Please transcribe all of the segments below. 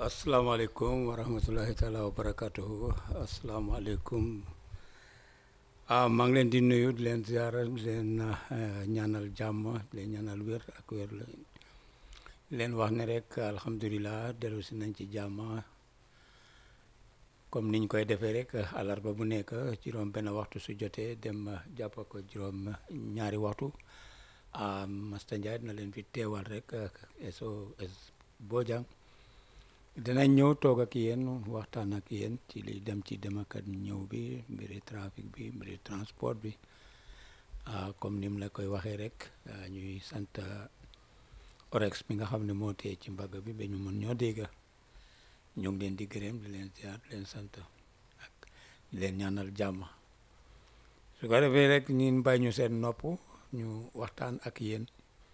asalaamaaleykum wa rahmatullahi taala wa barakatuhu asalaamaaleykum ah maa ngi leen di nuyu di leen ziara di leen ñaanal jàmm di leen ñaanal wér ak wér la leen wax ne rek alhamdulilah dellu si nañ ci jàmm comme niñ koy defee rek àllarba bu nekk juróom benn waxtu su jotee dem jàpp ko juróom ñaari waxtu ah Master Njie dina leen fi teewal rek SOS Bojang dinañ ñëw toog ak yéen waxtaan ak yéen ci li dem ci dem ak ñëw bi mbiri trafic bi mbiri transport bi comme ni mu la koy waxee rek ñuy sant orex bi nga xam ne moo tee ci mbagg bi ba ñu mën ñoo dégg ñu ngi leen di gërëm di leen ziar di leen sant ak di leen ñaanal jàmm su ko defee rek ñun bàyyi ñu seen nopp ñu waxtaan ak yéen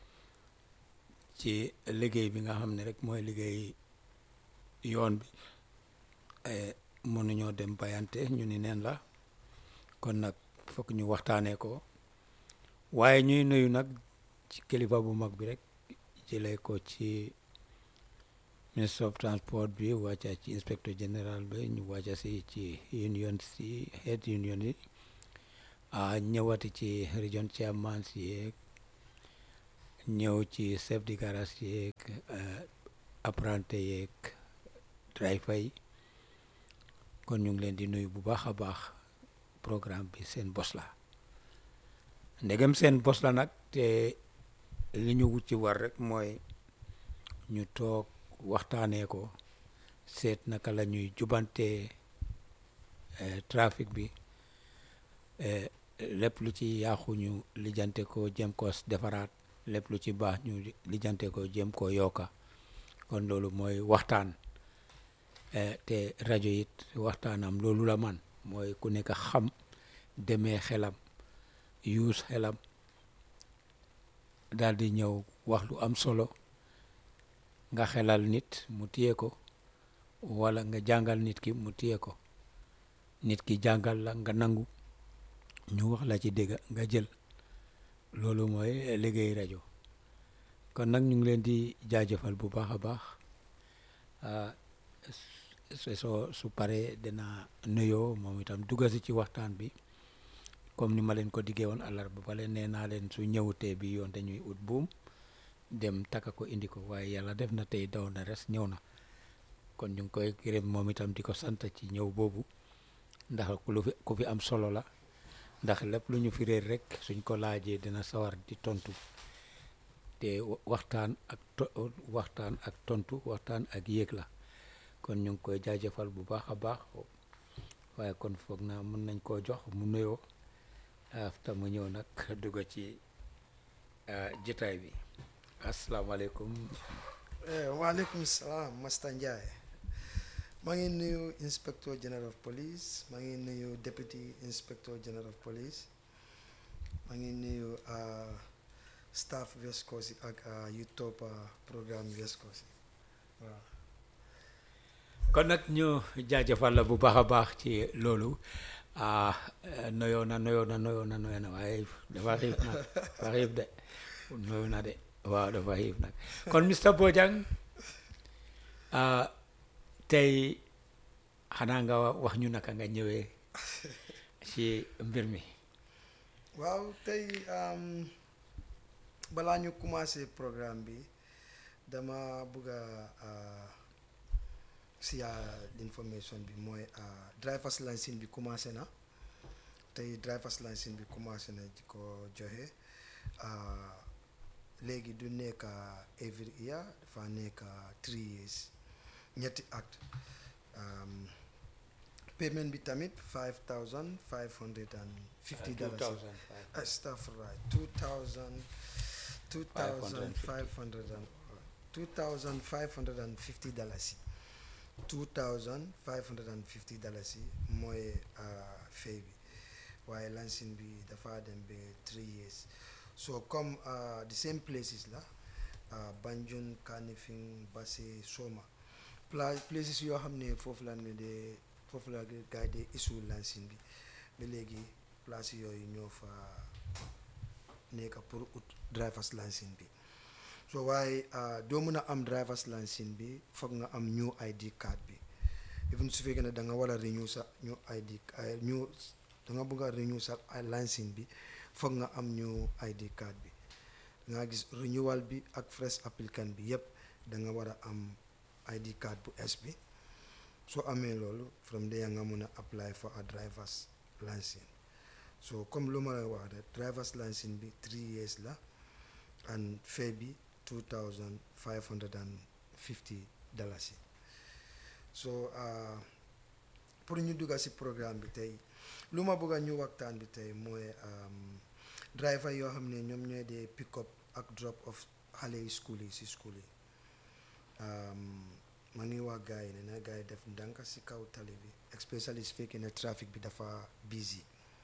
ci liggéey bi nga xam ne rek mooy liggéey yoon bi mënuñoo dem bayante ñu ni neen la kon nag fokk ñu waxtaanee ko waaye ñuy nuyu nag ci kilifa bu mag bi rek jëlee ko ci ministre of transport bi wàcca ci inspecteur général bi ñu wàcca si ci union si head union yi ñëwati ci region chairman si yeeg ñëw ci chef de garage yeeg apprenti yeeg driver yi kon ñu ngi leen di nuyu bu baax a baax programme bi seen bos la ndegem seen bos la nag te li ñu wut ci war rek mooy ñu toog waxtaanee ko seet naka la ñuy jubantee trafic bi lépp lu ci yàqu ñu lijjante ko jëm ko defaraat lépp lu ci baax ñu lijjante ko jëm ko yokka kon loolu mooy waxtaan te rajo it waxtaanam loolu la man mooy ku nekk xam demee xelam yuus xelam daal di ñëw wax lu am solo nga xelal nit mu téye ko wala nga jàngal nit ki mu téye ko nit ki jàngal la nga nangu ñu wax la ci dégg nga jël loolu mooy liggéey rajo kon nag ñu ngi leen di jaajëfal bu baax a baax soo su paree dina nuyoo moom itam duggasi ci waxtaan bi comme ni ma leen ko diggee woon àllarba bale nee naa leen su ñëwutee bi yoon dañuy ut buum dem takka ko indi ko waaye yàlla def na tey daw na res ñëw na kon ñu ngi koy gërëm moom itam di ko sant ci ñëw boobu ndax lu fi ku fi am solo la ndax lépp lu ñu fi réer rek suñ ko laajee dina sawar di tontu te waxtaan ak waxtaan ak tontu waxtaan ak yéeg la kon ñu ngi koy jaajëfal bu baax a baax waaye kon foog naa mën nañ koo jox mu nuyoo afta mu ñëw nag dugg ci jotaay bi asalaamaaleykum waaleykum salaam Master Njie maa ngi nuyu inspector general of police maa ngi nuyu deputy inspector general of police maa ngi nuyu staff West Coast ak yu topp programme West Coast waaw kon nag ñu jaajëfal la bu baax a baax ci loolu noyoo na noyoo na noyoo na noyoo na waaye dafa xiif nag dafa xiif de noyoo na de waaw dafa xiif nag kon Mr Bojang tey xanaa nga wax ñu naka nga ñëwee ci mbir mi waaw tey balaa ñu commencé programme bi dama bëgg a siya information bi mooy drivers licence bi commencé na tey drivers licence bi commencé na di ko joxe léegi du nekk every year dafa nekk three years ñetti at payment bi tamit five thousand five hundred and fifty dollars astafurlah two thousand two thousand five hundred and two thousand five hundred and fifty dollars two thousand five hundred and fifty dollars yi mooy fay bi waaye lansin bi dafa dem ba three years so comme the same places la Banjul Kanifing Basse Soma places yoo xam ne foofu la ne de foofu la gars yi de issue lansin bi ba léegi place yooyu ñoo fa nekk pour ut drivers license bi so waaye ah, doo mën a am driver's license bi foog nga am new ID card bi even su fekkee ne da nga war a renew sa new ID ah, new da nga bëgg a renew sa ah, license bi foog nga am new ID card bi da nga gis renewal bi ak fresh applicant bi yëpp da nga war a am ID card bu es bi soo amee loolu from there nga mun a apply for a driver's license so comme lu ma la wax rek driver's license bi three years la and fee bi two thousand five hundred and fifty dalasi so ah, pour ñu dugga si programme bi tey lu ma bëgg a ñu waxtaan bi tey mooy um, driver yoo xam ne ñoom ñooy dee pick up ak drop off xale yi school yi si school yi um, ma ngi wax gars yi ne na gars yi def ndànk si kaw tali bi especially su fekkee ne trafic bi dafa busy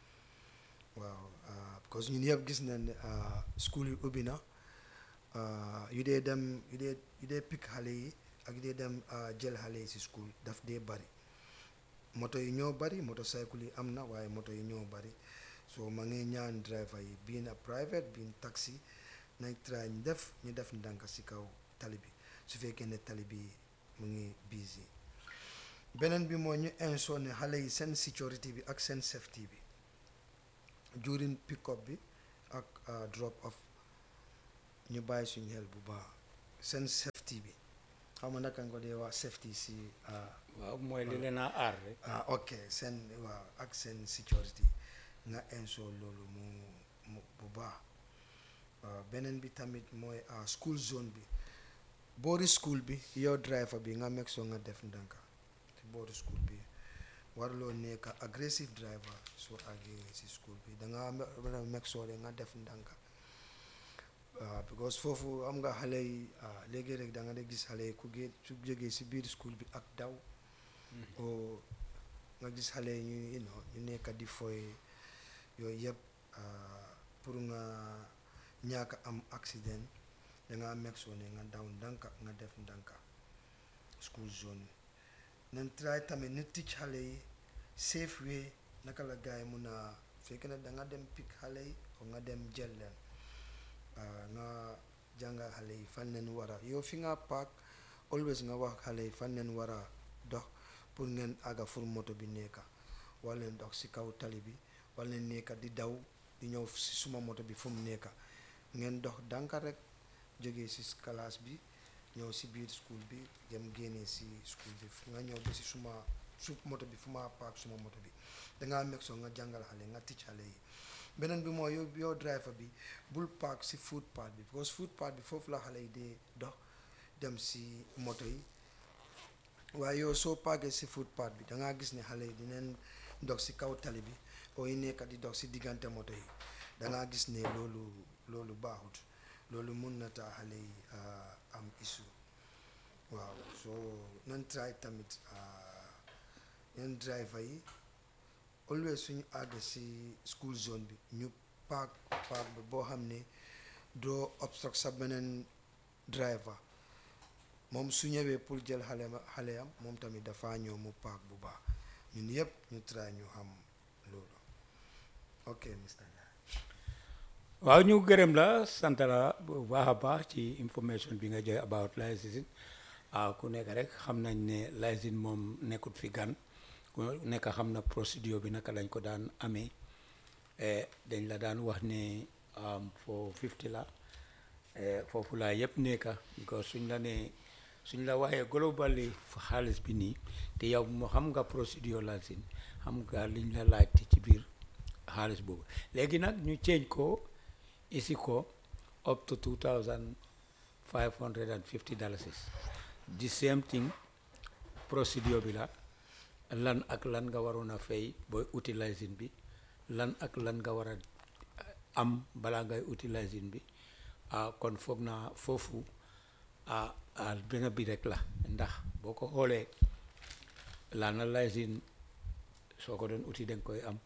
waaw ah, because ñun yëpp gis nañ ne ah, school yi ubbi na ah, yu dee dem yu dee yu dee pick xale yi ak yu dee dem ah, jël xale yi si school daf dee bari moto yi ñoo bari motocycle yi am na waaye moto yi ñoo bari so ma ngi ñaan driver yi bii na private bii taxi nañ try ñu def ñu def ndànk si kaw tali bi su fekkee ne tali bi mu ngi busy beneen bi mooy ñu ensure ne xale yi seen sécurité bi ak seen safety bi during pick up bi ak ah, drop off ñu bàyyi suñu xel bu baax seen safety bi xam nga naka nga ko dee wax safety si ah, waaw mooy li leen a aar rek ah ok seen waaw ak seen sécurité nga ensure loolu mu mu bu baax waaw beneen bi tamit mooy ah, school zone bi boori school bi yow driver bi nga meg soo nga def ndànka ci boori school bi warloo nekk aggressive driver soo àggee si school bi da nga war a meg soo nga def ndànka waaw because foofu am nga xale yi ah, léegi rek da nga de gis xale yi ku gee su jógee si biir school bi ak daw o nga gis xale yi ñu you know ñu nekk di foy yooyu yëpp ah, pour nga ñàkk a am accident danga meg soo ne nga daw ndànka nga def ndànka school zone nañ try tamit ni ticc xale yi safe way naka la gars yi mun a fekk ne da nga dem pick xale yi o nga dem jël leen ah, nga jàngal xale yi fan leen war a yow fi nga park always nga wax xale yi fan leen war a dox pour ngeen àgga fu moto bi nekka wala leen dox si kaw tali bi wala leen nekka di daw di ñëw si suma moto bi fu mu nekka ngeen dox dànka rek jógee si classe bi ñëw si biir school bi dem génnee si school bi fu nga ñëw ba si suma su moto bi fu ma park suma moto bi dangaa meg soo nga jàngal xale nga ticc xale yi beneen bi mooy yow yow driver bi bul park si footpath bi because footpath bi foofu la xale yi dee dox dem si moto yi waaye yow soo paakee si footpath bi dangaa gis ne xale yi dinañ dox si kaw tali bi oo yi nekk di dox si diggante moto yi dangaa gis ne loolu loolu baaxut loolu mun na taa xale yi ah, am issue waaw so nan try tamit ah, yan driver yi always suñu àgg si school zone bi ñu paak paak bi boo xam ne doo obstruct sa beneen driver moom su ñëwee pour jël xale ma xale am moom tamit dafa ñëw mu paak bu baax ñun yëpp ñu try ñu xam loolu ok Mr. Ndiaye waaw ñu gërëm la sant la bu baax a baax ci information bi nga joxe about licensing ah ku nekk rek xam nañ ne licensing moom nekkut fi gan ku nekk xam na procédure bi naka lañ ko daan amee eh, dañ la daan wax ne am for 50 la eh, foofu laa yëpp nekka because suñ la nee suñ la waxee globally xaalis bi nii te yow moo xam nga procédure licensing xam nga liñ la laaj ci biir xaalis boobu léegi nag ñu change ko isi ko up to two thousand five hundred and fifty dollars the same thing procédure bi la lan ak lan nga waroon a fay booy utilising bi lan ak lan nga war a am balaa ngay utilising bi ah kon foog naa foofu ah ah benn bi rek la ndax boo ko xoolee lana licence soo ko doon uti danga koy am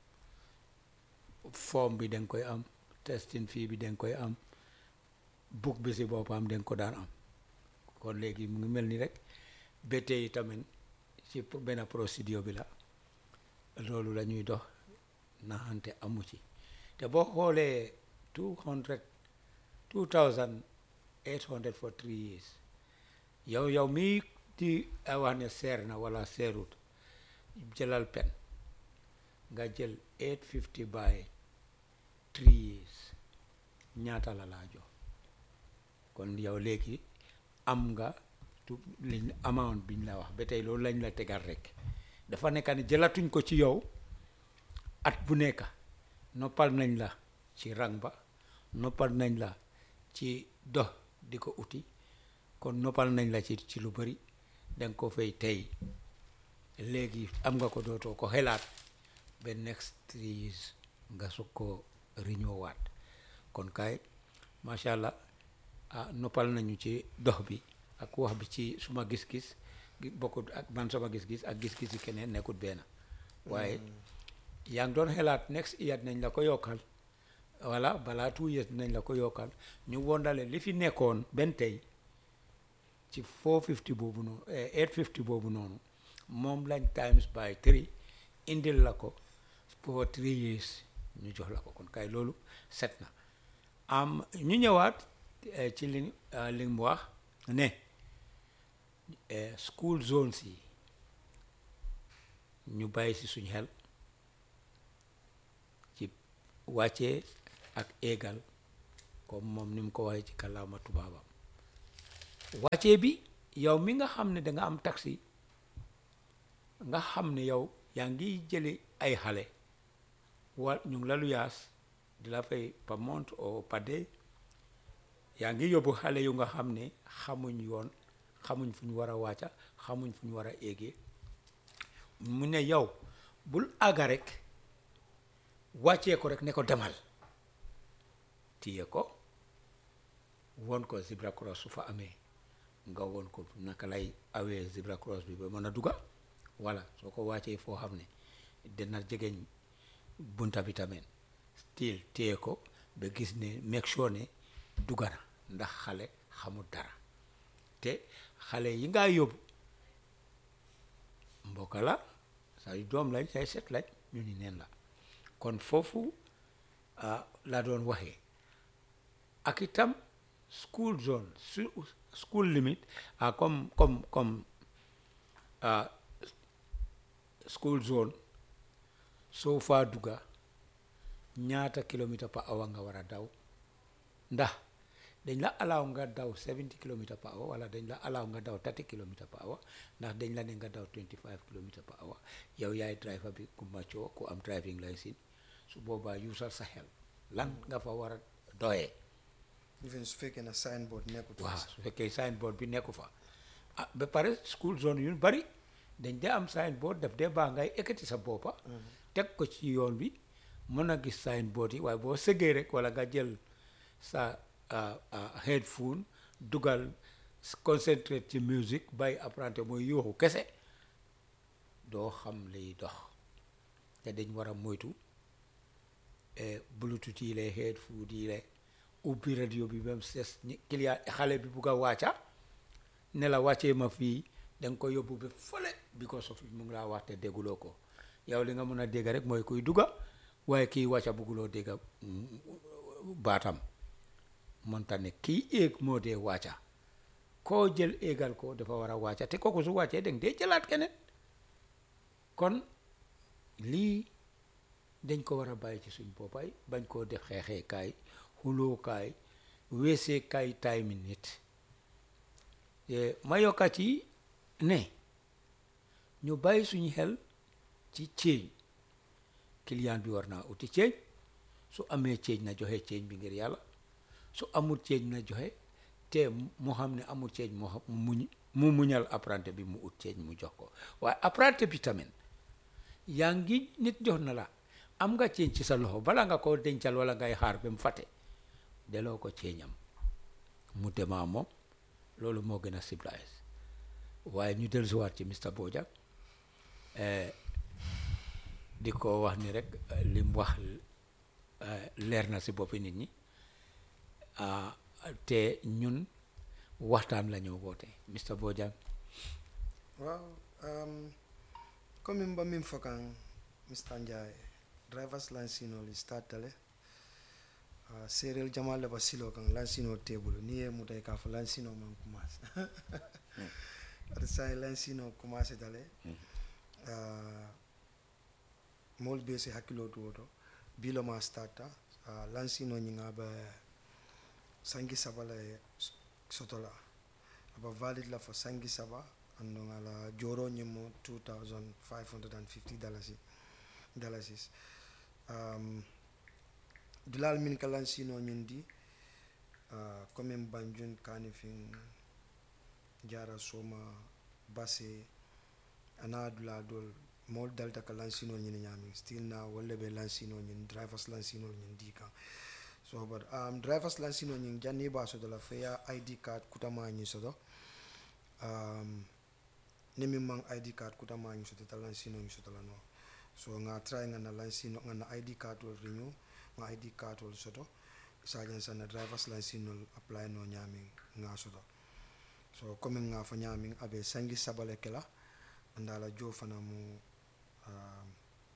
forme bi danga koy am testing fii bi danga koy am book bi si boppam danga ko daan am kon léegi mu ngi mel ni rek ba tey tamit ci benn procédure bi la loolu la ñuy dox naxante amu ci te boo xoolee two hundred two thousand eight hundred for three years yow yow mii di wax ne seer na wala seerut jëlal pen nga jël eight fifty by three years ñaata la laa jox kon yow léegi am nga tu liñ amount biñ la wax ba tey loolu lañ la tegal rek dafa nekk ne jëlatuñ ko ci yow at bu nekk noppal nañ la ci rang ba noppal nañ la ci dox di ko uti kon noppal nañ la ci ci lu bari danga ko fay tey léegi am nga ko dootoo ko xelaat ba next three years nga sug ko riñoowaat kon kay macha allah ah noppal nañu ci dox bi ak wax bi ci suma gis-gis bokkut ak man sama gis-gis ak gis-gis yi keneen nekkut benn waaye yaa ngi doon xelaat next year nañ la ko yokkal voilà balaa two years nañ la ko yokkal ñu wondale li fi nekkoon benn tey ci 450 boobu noonu 850 boobu noonu moom lañ times by three indil la ko for three years ñu jox la ko kon kay loolu set na am ñu ñëwaat ci li li mu wax ne school zones yi ñu bàyyi si suñ xel ci wàccee ak éegal comme moom ni mu ko waxee ci kàllaama tubaabam wàccee bi yow mi nga xam ne danga am taxi nga xam ne yow yaa ngi jëli ay xale wa ñu ngi la lu yaas di la fay par month ou par day yaa ngi yóbbu xale yu nga xam ne xamuñ yoon xamuñ fu ñu war a wàcca xamuñ fu ñu war a éegee mu ne yow bul àgga rek wàccee ko rek ne ko demal téye ko won ko zebra cross su fa amee nga won ko naka lay awee zebra cross bi ba mën a dugga voilà soo ko wàccee foo xam ne dina jegeñ bunta bi tamit still téye ko ba gis ne make sure ne dugga na ndax xale xamul dara te xale yi ngaa yóbbu mbokka la say doom lañ say set lañ ñu ni neen la kon foofu la doon waxee ak itam school zone school limit ah comme comme comme school zone soo faa dugga ñaata kilomètre par hour nga war a daw ndax dañ la alaaw nga daw 70 kilomètre par hour wala dañ la alaaw nga daw 30 kilomètre par hour ndax dañ la ne nga daw 25 kilomètre par hour yow yaay driver bi ku maccoo ku am driving license su boobaa yuusal sa xel lan nga fa war a doyee even su fekkee na signboard nekkut waaw su fekkee signboard bi nekku fa ah ba pare school zone yu bari dañ dee am signboard daf dee baax ngay ekkati sa boppa teg ko ci yoon bi mën a gis signboard yi waaye boo sëggee rek wala nga jël sa headphone dugal concentrate ci musique bàyyi apprenti mooy yuuxu kese doo xam liy dox te dañ war a moytu bluetooth yi lay headphone yi lay ubbi radio bi même ses client xale bi bugg a wàcca ne la wàccee ma fii da nga ko yóbbu ba fële because of mu ngi laa wax te dégguloo ko yow li nga mën a dégg rek mooy kuy dugga waaye kii wàcca bugguloo dégg baatam monta ne kii éeg moo dee wàcca koo jël éegal ko dafa war a wàcca te kooku su wàccee danga dee jëlaat keneen kon lii dañ ko war a bàyyi ci suñ boppay bañ koo def xeexee kaay xuloo kaay weesee kaay time nit ma yokkat yi ne ñu bàyyi suñu xel ci ceeñ client bi war naa uti ceeñ su amee ceeñ na joxe ceeñ bi ngir yàlla su amul ceeñ na joxe te mu xam ne amul ceeñ mu muñ mu muñal apprenti bi mu ut ceeñ mu jox ko waaye apprenti bi tamit yaa ngi nit jox na la am nga ceeñ ci sa loxo bala nga ko dencal wala ngay xaar ba mu fàtte deloo ko ceeñam mu demaa moom loolu moo gën a civilisé waaye ñu dellusiwaat ci Mr Bojang di ko wax ni rek li mu wax leer na si boppi nit ñi te ñun waxtaan la ñoo woote Mr Bojang waaw comme mba min fokan Mr Njie drivers license oli startale uh, serial jamal le ba silo kan lansino table ni ye mutai ka fo lansino man commence ata sai lansino commence dale uh, mol be se hakkilo to woto bilo ma starta uh, lansino ñinga ba sangi saba la ye soto la aba valid la fo sangi saba andon ala joro ñimo 2550 dalasi dalasis um, dulal min ka lansino ñin di uh, comme banjun kanifin jara soma base ana dula dol mol dalta ka lansinol ñini ñamin still na walla be lansinol ñin drivers lansinol ñin di kan so but um, drivers lansinol ñin janni ba soto la feya id card kutama ñi soto um, ni min man id card kutama ñi soto ta lansino ñi soto la no so nga try nga na lansino nga na id card wol renew nga id card wol soto sajan sana drivers lansinol apply no ñamin nga soto so comme nga fo ñamin abe sangi sabale kela andala jo fana mu um,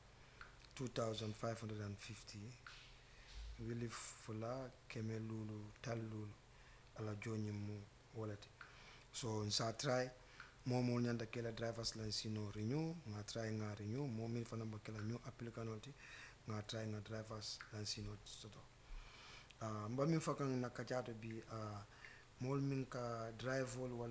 2550 wili fula keme lulu tal lulu ala joñi mu walati so nsa try momol ñanda kela drivers license renew nga try nga renew momin fana ba kela new applicant ti nga try nga drivers license soto uh, mba min fakan na kajato bi uh, mol min ka drive wol